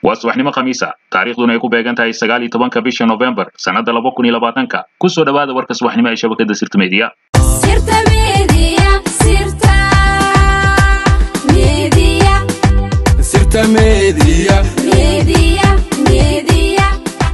waa subaxnimo khamiisa taariikhduna ay ku beegan tahay sagaal iyo tobanka bisha novembar sannadda laba kun iyo labaatanka ku soo dhowaada warka subaxnimo ee shabakadda sirta meediya Sirta Media, Sirta Media, Sirta Media. Media, Media.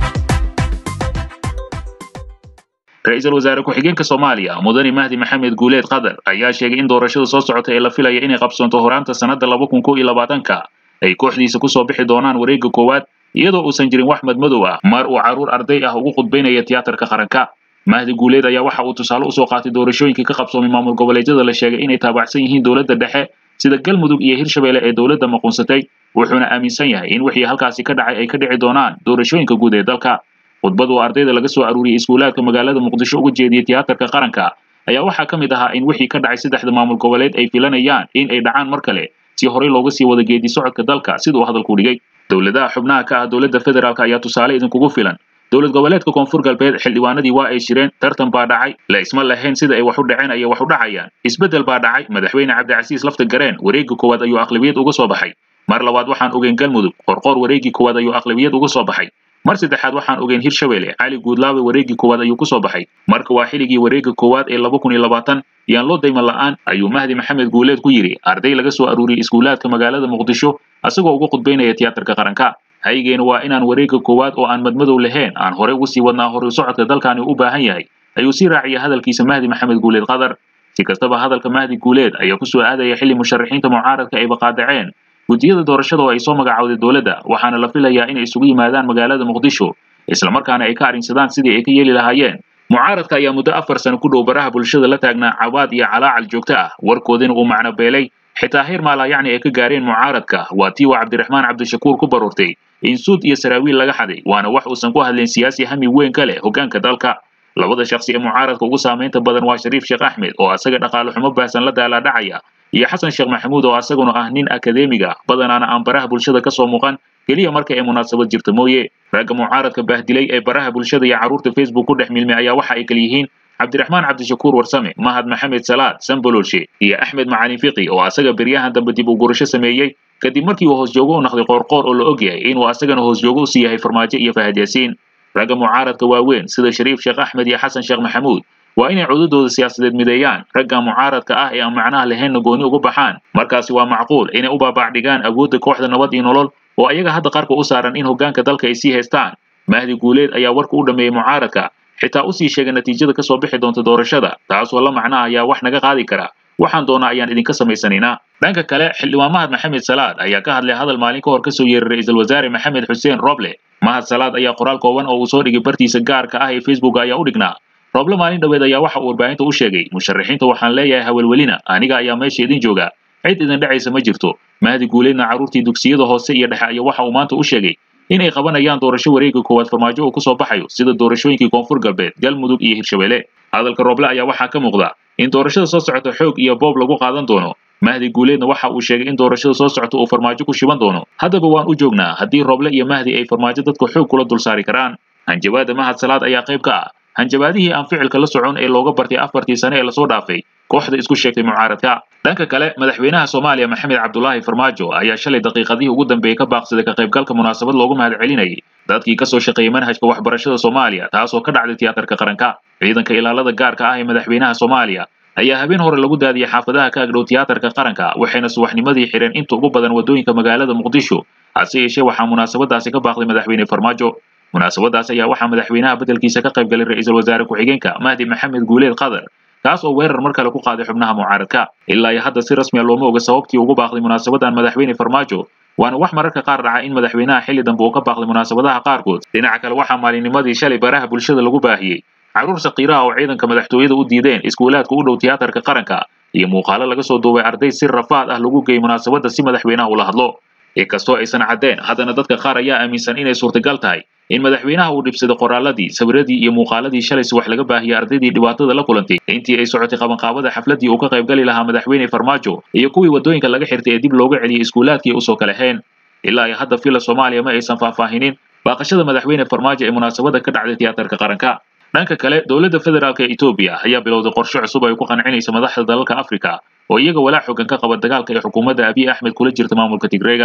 ra-iisul wasaare ku-xigeenka soomaaliya mudane mahdi maxamed guuleed qadar ayaa sheegay in doorashada soo socota ee la filaya inay qabsoonto horaanta sannadda laba kun kow iyo labaatanka ay kooxdiisa kusoo bixi doonaan wareegga koowaad iyadoo uusan jirin wax madmadow ah mar uu carruur arday ah ugu khudbaynaya tiyaatarka qaranka mahdi guuleed ayaa waxa uu tusaale usoo qaatay doorashooyinkii ka qabsoomay maamul goboleedyada la sheegay inay taabacsan yihiin dowladda dhexe sida galmudug iyo hirshabelle ee dowladda maquunsatay wuxuuna aaminsan yahay in wixii halkaasi ka dhacay ay ka dhici doonaan doorashooyinka guud ee dalka khudbad uu ardayda laga soo aruuriyey iskuulaadka magaalada muqdisho uga jeediyey tiyaatarka qaranka ayaa waxaa ka mid ahaa in wixii ka dhacay saddexda maamul goboleed ay filanayaan in ay dhacaan mar kale si horey looga sii wada geedi socodka dalka sida uu hadalku dhigay dowladaha xubnaha ka ah dowladda federaalk ayaa tusaale idinkugu filan dowlad goboleedka koonfur galbeed xildhibaanadii waa ay shireen tartan baa dhacay la isma lahayn sida ay wax u dhaceen ayay wax u dhacayaan isbeddel baa dhacay madaxweyne cabdicasiis lafta gareen wareegga koowaad ayuu aqlabiyad uga soo baxay mar labaad waxaan ogeyn galmudug qorqoor wareeggii koowaad ayuu aqlabiyad uga soo baxay mar saddexaad waxaan ogeyn hirshabelle cali guudlaabe wareeggii koowaad ayuu kusoo baxay marka waa xiligii wareegga koowaad ee laba kun iyo labaatan yaan loo dayman la'aan ayuu mahdi maxamed guuleed ku yidhi arday laga soo aruuriyey iskuulaadka magaalada muqdisho asagoo uga khudbaynaya tiyaatarka qaranka haygeena waa inaan wareegga koowaad oo aan madmadow lahayn aan horey ugu sii wadnaa horay socodka dalkani u baahan yahay ayuu sii raaciyay hadalkiisa mahdi maxamed guuleed qadar si kastaba hadalka mahdi guuleed ayaa kusoo aadaya xilli musharaxiinta mucaaradka ay baqaadaceen guddiyada doorashada oo ay soo magacowday dowladda waxaana la filayaa inay isugu yimaadaan magaalada muqdisho islamarkaana ay ka arrinsadaan sidii ay ka yeeli lahaayeen mucaaradka ayaa muddo afar sano ku dhow baraha bulshada la taagnaa cawaad iyo calaacal joogto ah warkoodina uu macno beelay xitaa heer maalayacni ay ka gaareen mucaaradka waa tii uu cabdiraxmaan cabdishakuur ku baroortay in suud iyo saraawiil laga xaday waana wax uusan ku hadlayn siyaasi hami weyn ka leh hoggaanka dalka labada shakhsi ee mucaaradka ugu saamaynta badan waa shariif sheekh axmed oo asaga dhaqaale xumo baahsan la daalaadhacaya iyo xasan sheekh maxamuud oo asaguna ah nin akadeemiga badanaana aan baraha bulshada ka soo muuqan keliya marka ay munaasabad jirta mooye ragga mucaaradka baahdilay ee baraha bulshada iyo carruurta facebook ku dhex milmay ayaa waxa ay kala yihiin cabdiraxmaan cabdishakuur warsame mahad maxamed salaad sambololshe iyo axmed macalin fiqi oo asaga beryahan dambe dib u gurasho sameeyey kadib markii uu hoos joogo u naqday qoorqoor oo la og yahay inuu asagana hoos joogo usii yahay farmaajo iyo fahad yaasiin ragga mucaaradka waaweyn sida shariif sheekh axmed iyo xasan sheekh maxamuud waa inay cududooda siyaasadeed mideeyaan ragga mucaaradka ah ee aan macnaha lahaynna gooni uga baxaan markaasi waa macquul inay u baabac dhigaan awoodda kooxda nabad iyo nolol oo ayaga hadda qarka u saaran in hoggaanka dalka ay sii haystaan mahdi guuleed ayaa warka u dhammeeyey mucaaradka xitaa usii sheegay natiijada kasoo bixi doonta doorashada taasoo la macno ayaa wax naga qaadi kara waxaan doonaa ayaan idinka samaysanaynaa dhanka kale xildhibaan mahad maxamed salaad ayaa ka hadlay hadal maalin ka hor kasoo yeeray ra-iisul wasaare maxamed xuseen roble mahad salaad ayaa qoraal kooban oo uu soo dhigay bartiisa gaarka ah ee facebook ayaa u dhignaa roble maalin dhoweed ayaa waxa uu warbaahinta u sheegay musharaxiinta waxaan leeyahay hawelwelina aniga ayaa meesha idin jooga cid idin dhacaysa ma jirto mahdi guuleedna carruurtii dugsiyada hoose iyo dhexe ayaa waxa uu maanta u sheegay in ay qabanayaan doorasho wareegga koowaad farmaajo uu kusoo baxayo sida doorashooyinkii koonfur galbeed galmudug iyo hirshabelle hadalka roble ayaa waxaa ka muuqda in doorashada soo socota xoog iyo boob lagu qaadan doono mahdi guuleedna waxa uu sheegay in doorashada soo socota uu farmaajo ku shiban doono haddaba waan u joognaa haddii roble iyo mahdi ay farmaajo dadka xoog kula dul saari karaan hanjabaada mahad salaad ayaa qayb ka ah hanjabaadihii aan ficilka la socon ee looga bartay afartii sane ee lasoo dhaafay kooxda isku sheegtay mucaaradka dhanka kale madaxweynaha soomaaliya maxamed cabdulaahi farmaajo ayaa shalay daqiiqadihii ugu dambeeyey ka baaqsaday ka qaybgalka munaasabad loogu mahad celinayay dadkii kasoo shaqeeyey manhajka waxbarashada soomaaliya taasoo ka dhacday tiyaatarka qaranka ciidanka ilaalada gaarka ah ee madaxweynaha soomaaliya ayaa habeen hore lagu daadiyey xaafadaha ka agdhow tiyaatarka qaranka waxayna subaxnimadii xidheen inta ugu badan waddooyinka magaalada muqdisho hase yeeshee waxaa munaasabadaasi ka baaqday madaxweyne farmaajo munaasabadaas ayaa waxaa madaxweynaha beddelkiisa ka qayb galay ra-iisul wasaare ku-xigeenka mahdi maxamed guuleed qadar kaas oo weerar mar kale ku qaaday xubnaha mucaaradka ilaa iyo hadda si rasmiya looma oga sababtii ugu baaqday munaasabadan madaxweyne farmaajo waana wax mararka qaar dhaca in madaxweynaha xilli dambe uu ka baaqday munaasabadaha qaarkood dhinaca kale waxaa maalinnimadii shalay baraha bulshada lagu baahiyey carruur sakiiraha oo ciidanka madaxtooyada u diideen iskuulaadka u dhow tiyaatarka qaranka iyo muuqaalo laga soo duubay arday si rafaad ah lagu geeyey munaasabadda si madaxweynaha ula hadlo inkastoo aysan caddeen haddana dadka qaar ayaa aaminsan inay suurtagal tahay in madaxweynaha uu dhibsaday qoraaladii sawiradii iyo muuqaaladii shalay subax laga baahiyey ardaydii dhibaatada la kulantay intii ay socotay qabanqaabada xafladdii uu ka qayb gali lahaa madaxweyne farmaajo iyo kuwii waddooyinka laga xirtay ee dib looga celiyey iskuulaadkii usoo kala heen ilaa iyo hadda fila soomaaliya ma aysan faahfaahinin baaqashada madaxweyne farmaajo ee munaasabada ka dhacday tiyaatarka qaranka dhanka kale dowladda federaalk ee etoobiya ayaa bilowday qorshe cusub ay ku qancinaysa madaxda dalalka afrika oo iyaga walaac xooggan ka qaba dagaalka ee xukuumadda abiy axmed kula jirta maamulka tigreega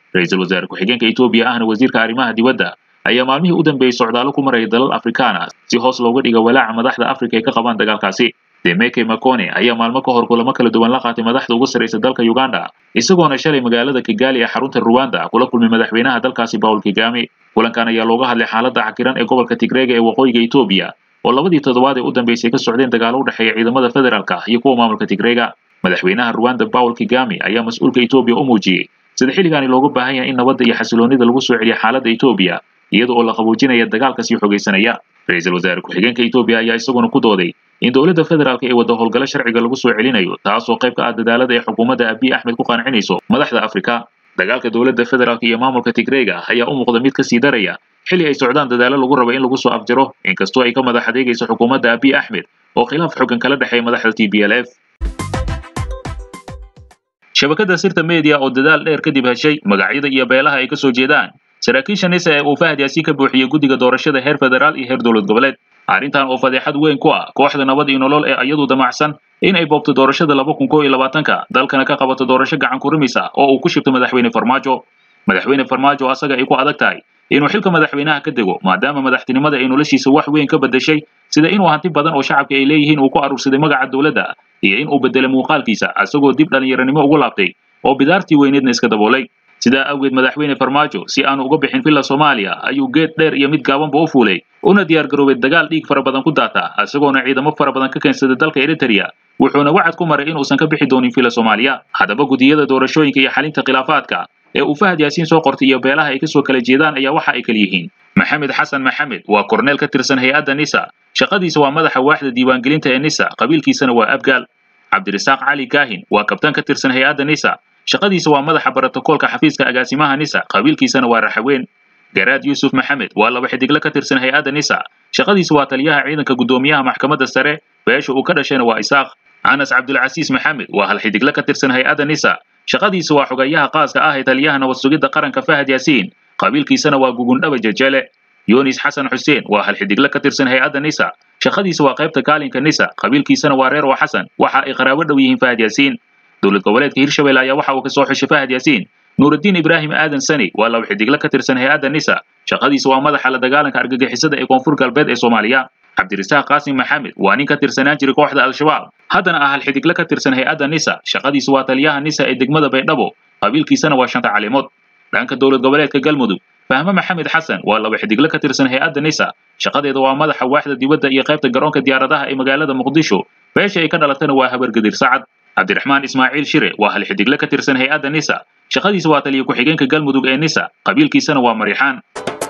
ra-iisul wasaare ku-xigeenka etoobiya ahna wasiirka arrimaha dibadda ayaa maalmihii u dambeeyey socdaallo ku maraya dalal afrikaan ah si hoos looga dhiga walaaca madaxda afrika ay ka qabaan dagaalkaasi demeke macone ayaa maalmo ka hor kulamo kala duwan la qaatay madaxda ugu sarraysa dalka uganda isagoona shalay magaalada kigali ee xarunta ruwanda kula kulmay madaxweynaha dalkaasi paul kigami kulankan ayaa looga hadlay xaaladda cakiran ee gobolka tigreega ee waqooyiga etoobiya oo labadii toddobaad ee u dambeysay ka socdeen dagaalo u dhexeeya ciidamada federaalka iyo kuwa maamulka tigreega madaxweynaha ruwanda paul kigami ayaa mas-uulka etoobiya u muujiyey sida xilligaani looga baahan yahay in nabadda iyo xasiloonida lagu soo celiya xaaladda etoobiya iyada oo la qaboojinaya dagaalka sii xogaysanaya ra-iisul wasaare ku-xigeenka etoobiya ayaa isaguna ku dooday in dowladda federaalka ee wadda howlgalo sharciga lagu soo celinayo taasoo qayb ka ah dadaalada ee xukuumadda abiy axmed ku qancinayso madaxda afrika dagaalka dowladda federaalka iyo maamulka tigreega ayaa u muuqda mid kasii daraya xilli ay socdaan dadaallo lagu raba in lagu soo afjaro inkastoo ay ka madax adeegayso xukuumadda abiy axmed oo khilaaf xooggan kala dhexeeya madaxda t b l f shabakadda sirta media oo dadaal dheer kadib heshay magacyada iyo beelaha ay ka soo jeedaan saraakiisha nisa ee uu fahad yaasiin ka buuxiyey guddiga doorashada heer federaal iyo heer dowlad goboleed arrintan oo fadeexad weyn ku ah kooxda nabad iyo nolol ee iyadu damacsan in ay boobto doorashada laba kun koo iyo labaatanka dalkana ka qabato doorasho gacan ku rimisa oo uu ku shibto madaxweyne farmaajo madaxweyne farmaajo asaga ay ku adag tahay inuu xilka madaxweynaha ka dego maadaama madaxtinimada ay noloshiisa wax weyn ka beddeshay sida inuu hanti badan oo shacabka ay leeyihiin uu ku aruursaday magaca dowladda iyo in uu beddelay muuqaalkiisa asagoo dib dhallinyaranimo ugu laabtay oo bidaartii weyneedna iska daboolay sidaa awgeed madaxweyne farmaajo si aanu uga bixin villa soomaaliya ayuu geed dheer iyo mid gaabanba u fuulay una diyaar garoobay dagaal dhiig fara badan ku daata isagoona ciidamo fara badan ka keensaday dalka eritrea wuxuuna wacad ku maray inuusan ka bixi doonin villa soomaaliya haddaba gudiyada doorashooyinka iyo xalinta khilaafaadka ee uu fahad yaasiin soo qortay iyo beelaha ay kasoo kala jeedaan ayaa waxa ay kala yihiin maxamed xasan maxamed waa korneel ka tirsan hay-adda nisa shaqadiisa waa madaxa waaxda diiwaangelinta ee nisa qabiilkiisana waa abgaal cabdirasaaq cali kaahin waa kabtaan ka tirsan hay-adda nisa shaqadiisa waa madaxa barotokoolka xafiiska agaasimaha nisa qabiilkiisana waa raxaweyn garaad yuusuf maxamed waa laba xidigle ka tirsan hay-adda nisa shaqadiisa waa taliyaha ciidanka guddoomiyaha maxkamadda sare beesha uu ka dhashayna waa isaaq anas cabdulcasiis maxamed waa hal xidigle ka tirsan hay-adda nisa shaqadiisa waa xogayaha qaaska ah ee taliyaha nabad sugidda qaranka fahad yaasiin qabiilkiisana waa gugundhaba jejele yunis xasan xuseen waa hal xidigle ka tirsan hay-adda nisa shaqadiisa waa qaybta kaalinka nisa qabiilkiisana waa reer oo xasan waxa ay qaraabo dhow yihiin fahad yaasiin dowlad goboleedka hirshabelle ayaa waxa uu ka soo xushay fahad yaasiin nuurudiin ibraahim aadan sani waa laba xidigle ka tirsan hay-adda nisa shaqadiisa waa madaxa la dagaalanka argagixisada ee koonfur galbeed ee soomaaliya cabdirasaaq qaasim maxamed waa nin ka tirsanaan jiray kooxda al-shabaab haddana ah hal xidigle ka tirsan hay-adda nisa shaqadiisa waa taliyaha nisa ee degmada baydhabo qabiilkiisana waa shanta calimood dhanka dowlad goboleedka galmudug fahme maxamed xasan waa laba xidigle ka tirsan hay-adda nisa shaqadeeda waa madaxa waaxda dibadda iyo qaybta garoonka diyaaradaha ee magaalada muqdisho beesha ay ka dhalatana waa habargadir sacad cabdiraxmaan ismaaciil shire waa hal xidigle ka tirsan hay-adda nisa shaqadiisa waa taliya ku-xigeenka galmudug ee nisa qabiilkiisana waa marixaan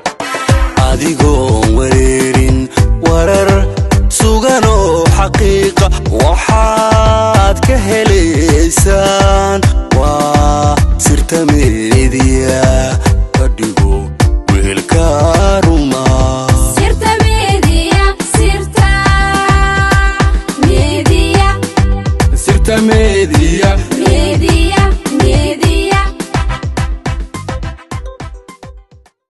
adigoon wareerin warar sugan oo xaqiiqa waxaad ka helaysaan waa sirta meediya ka dhigo weelka ruma sirta media sirta media sirta meediya